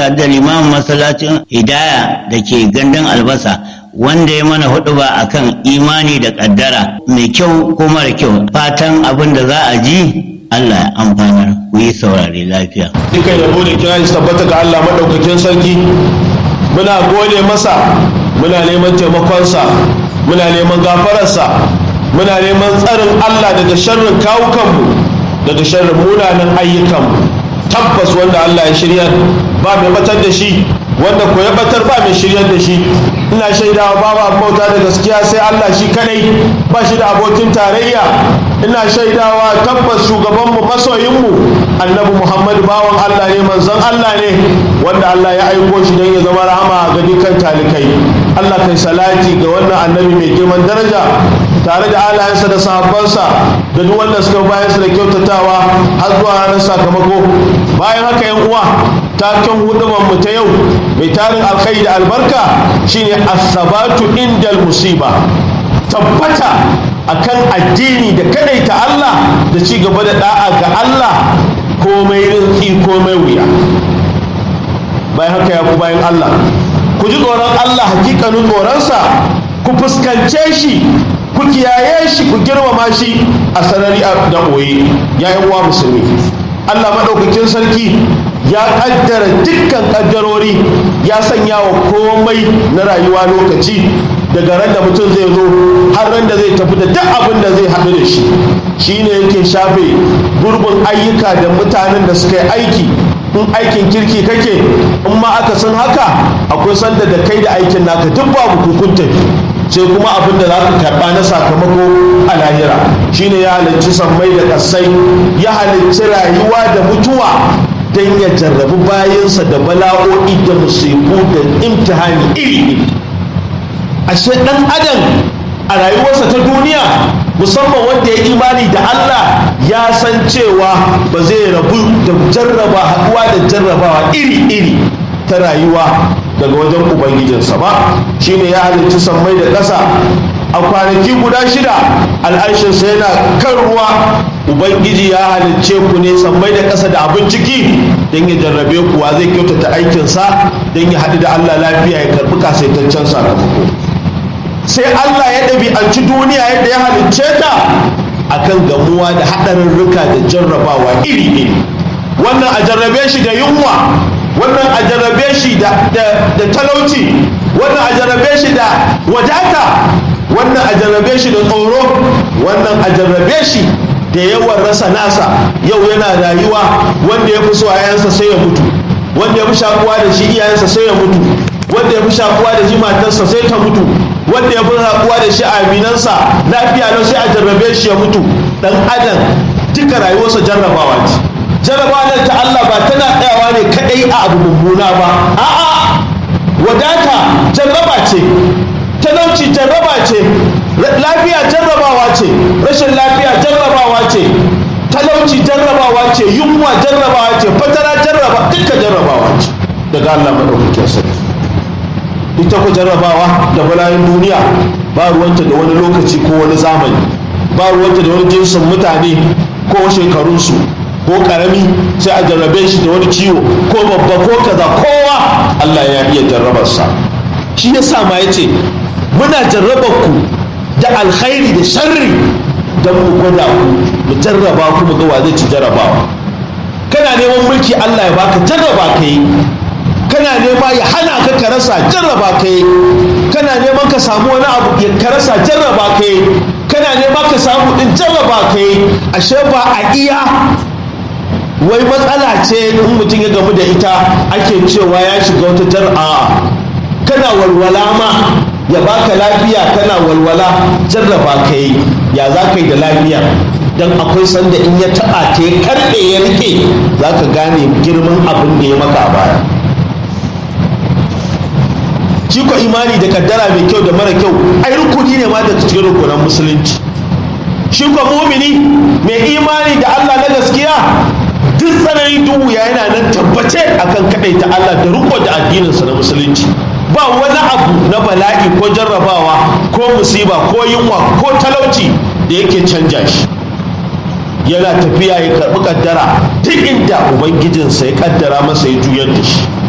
sadu da limamin masallacin hidaya da ke gandun albasa wanda ya mana hudu ba akan imani da kaddara mai kyau ko mara kyau fatan abin da za a ji Allah ya amfanar ku yi saurare lafiya. Dukan yabo da kira shi tabbata ga Allah maɗaukakin sarki muna gode masa muna neman taimakonsa muna neman gafararsa muna neman tsarin Allah daga sharrin kawukanmu daga sharrin munanan ayyukanmu tabbas wanda Allah ya shirya ba mai batar da shi wanda ko ya batar ba mai shiryar da shi ina shaidawa babu abin bauta da gaskiya sai Allah shi kadai ba shi da abokin tarayya ina shaidawa tabbas shugabanmu masoyinmu annabi Muhammad bawan Allah ne manzon Allah ne wanda Allah ya aiko shi don ya zama rahama ga dukkan talikai Allah kai salati ga wannan annabi mai girman daraja tare da alayensa da sahabbansa da duk wanda suka bayan su da kyautatawa har zuwa ranar sakamako bayan haka yan uwa taken hudubar mu ta yau mai tarin alkhairi da albarka shine as-sabatu indal musiba tabbata akan addini da kadaita Allah da ci gaba da da'a ga Allah komai rinki komai wuya bayan haka ya ku bayan Allah ku ji tsoron Allah hakikanin tsoronsa ku fuskance shi ku kiyaye shi ku girmama shi a sarari da ɓoye ya yi uwa musulmi Allah maɗaukakin sarki ya ƙaddara dukkan ƙaddarori ya sanya wa komai na rayuwa lokaci daga ran da mutum zai zo har ran da zai tafi da duk abin da zai haɗu da shi shi ne yake shafe gurbin ayyuka da mutanen da suka yi aiki in aikin kirki kake in ma aka san haka akwai sanda da kai da aikin naka duk babu hukunta sai kuma abin da za ka karɓa na sakamako a lahira shine ya halicci sammai da ƙasai ya halicci rayuwa da mutuwa don ya jarrabi bayansa da bala'o'i da musibu da imtihani iri ashe ɗan adam a rayuwarsa ta duniya musamman wanda ya imani da Allah ya san cewa ba zai rabu da jarraba haɗuwa da jarrabawa iri-iri ta rayuwa daga wajen ubangijinsa ba shine ya halicci sammai da ƙasa a kwanaki guda shida al'arshinsa yana kan ruwa ubangiji ya halicce ku ne sammai da ƙasa da abin ciki don ya jarrabe kuwa zai kyautata aikinsa don ya haɗu da Allah lafiya ya karɓi kasaitaccen sakamako sai Allah ya ɗabi'anci duniya yadda ya halicce ta akan gamuwa da haɗarurruka da jarrabawa iri-iri wannan a jarrabe shi da yunwa wannan a jarrabe shi da talauci wannan a jarrabe shi da wadata wannan a jarrabe shi da tsoro wannan a jarrabe shi da yawan rasa nasa yau yana rayuwa wanda ya fi so yayansa sai ya mutu wanda ya fi shakuwa da shi iyayensa sai ya mutu wanda ya fi shakuwa da shi matarsa sai ta mutu wanda ya fi shakuwa da shi aminansa lafiya lau sai a jarrabe shi ya mutu dan adam duka rayuwarsa jarrabawa ce jarrabawa ta Allah ba tana tsayawa ne kadai a abu mummuna ba a'a wadata jarraba ce talauci jarraba ce lafiya jarrabawa ce rashin lafiya jarrabawa ce talauci jarrabawa ce yunwa jarrabawa ce fatara jarraba duka jarrabawa ce daga Allah madaukakin sarki ita ku jarrabawa da bala'in duniya ba ruwanta da wani lokaci ko wani zamani ba ruwanta da wani jinsin mutane ko shekarunsu ko karami sai a jarrabe shi da wani ciwo ko babba ko kaza kowa Allah ya iya jarrabarsa shi ya sa ma ya ce muna jarrabar ku da alkhairi da sharri don mu gwada ku mu jarraba ku mu ga wa zai ci jarrabawa kana neman mulki Allah ya baka jarraba ka yi kana nema ya hana ka ka rasa jarraba ka yi kana neman ka samu wani abu ka rasa jarraba ka yi kana nema ka samu din jarraba ka yi ashe ba a iya wai matsala ce in mutum ya gamu da ita ake cewa ya shiga wata jar'a kana walwala ma ya baka lafiya kana walwala jarraba ka yi ya za ka yi da lafiya don akwai sanda in ya taɓa ta ya karɓe ya rike za ka gane girman abin da ya maka a baya shi ko imani da kaddara mai kyau da mara kyau ai rukuni ne ma da cikin rukunan musulunci shi ko mumini mai imani da Allah na gaskiya duk tsananin duhu ya yana nan tabbace akan ta Allah da riko da addininsa na musulunci ba wani abu na bala'i ko jarrabawa ko musiba ko yunwa ko talauci da yake canja shi yana tafiya ya karɓi kaddara duk inda ubangijinsa ya kaddara masa ya juyar da shi